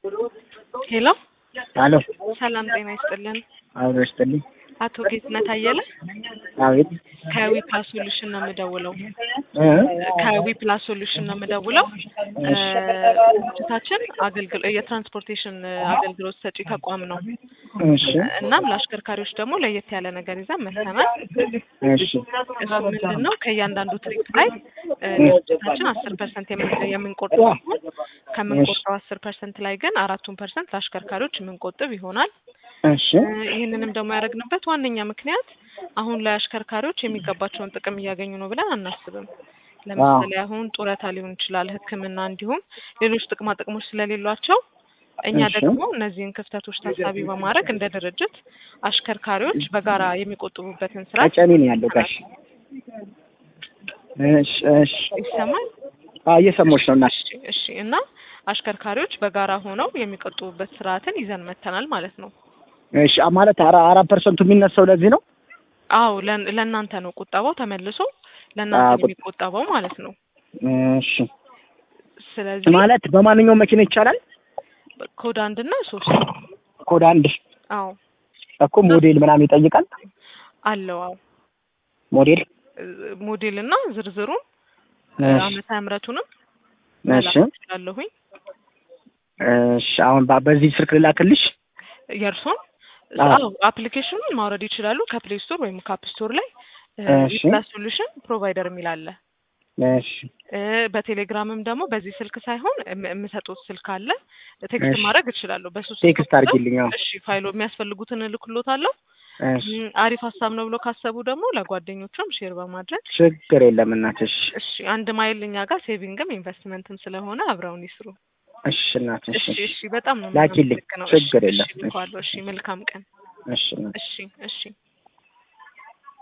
ሄሎ አሎ ሰላም ጤና ይስጥልን። አብሮ ይስጥልኝ። አቶ ጌትነት አየለ አቤት ከዊፕላስ ሶሉሽን ነው የምደውለው። እ ከዊፕላስ ሶሉሽን ነው የምደውለው። ድርጅታችን አገልግሎ የትራንስፖርቴሽን አገልግሎት ሰጪ ተቋም ነው። እሺ እናም ለአሽከርካሪዎች ደግሞ ለየት ያለ ነገር ይዘን መጥተናል። እሺ እሱ ምንድን ነው ከእያንዳንዱ ትሪፕ ላይ እ ድርጅታችን አስር ፐርሰንት የምንቆርጥ ሲሆን ከምንቆርጠው አስር ፐርሰንት ላይ ግን አራቱን ፐርሰንት ለአሽከርካሪዎች የምንቆጥብ ይሆናል። እሺ እ ይህንንም ደግሞ ያደረግንበት ዋነኛ ምክንያት አሁን ላይ አሽከርካሪዎች የሚገባቸውን ጥቅም እያገኙ ነው ብለን አናስብም። ለምሳሌ አሁን ጡረታ ሊሆን ይችላል፣ ሕክምና እንዲሁም ሌሎች ጥቅማ ጥቅሞች ስለሌሏቸው እኛ እሺ። ደግሞ እነዚህን ክፍተቶች ታሳቢ በማድረግ እንደ ድርጅት አሽከርካሪዎች በጋራ የሚቆጥቡበትን ስራ አጨኔ ነው ያለው ጋሽ። እሺ እሺ ይሰማል። አዎ እየሰማሁሽ ነው እናት። እሺ እሺ። እና አሽከርካሪዎች በጋራ ሆነው የሚቆጥቡበት ስርዓትን ይዘን መተናል ማለት ነው። እሺ አ- ማለት አራ- አራት ፐርሰንቱ የሚነሳው ለዚህ ነው። አዎ ለን- ለእናንተ ነው ቁጠባው ተመልሶ ለእናንተ አዎ፣ ነው የሚቆጠበው ማለት ነው። እሺ ስለዚህ ማለት በማንኛውም መኪና ይቻላል። ኮድ አንድ እና ሶስት ኮድ አንድ አዎ እኮ ሞዴል ምናምን ይጠይቃል። አለው። አዎ ሞዴል እ- ሞዴል እና ዝርዝሩን እሺ ዓመተ ምሕረቱንም እሺ መላክ እችላለሁኝ። እሺ አሁን በ- በዚህ ስልክ ልላክልሽ። የእርሶን አዎ። አዎ አፕሊኬሽኑን ማውረድ ይችላሉ ከፕሌይ ስቶር ወይም ከአፕ ስቶር ላይ እሺ። ፕላስ ሶሉሽን ፕሮቫይደር የሚል አለ። እሺ እ፣ በቴሌግራምም ደግሞ በዚህ ስልክ ሳይሆን የም- የምሰጡት ስልክ አለ ቴክስት እሺ። ማድረግ እችላለሁ። በሱ ስልክ ቴክስት ቁጥር አድርጊልኝ። አዎ እሺ ፋይሎ የሚያስፈልጉትን እልክሎታለሁ። እሺ እም፣ አሪፍ ሀሳብ ነው ብሎ ካሰቡ ደግሞ ለጓደኞቹም ሼር በማድረግ ችግር የለም እናትሽ። እሺ አንድ ማይል እኛ ጋር ሴቪንግም ኢንቨስትመንትም ስለሆነ አብረውን ይስሩ። እሺ እናትሽ። እሺ እሺ በጣም ነው ላኪልኝ። የማመሰግነው። ችግር እሺ፣ የለም። እሺ ልኳለሁ። እሺ መልካም ቀን። እሺ እናት እሺ እሺ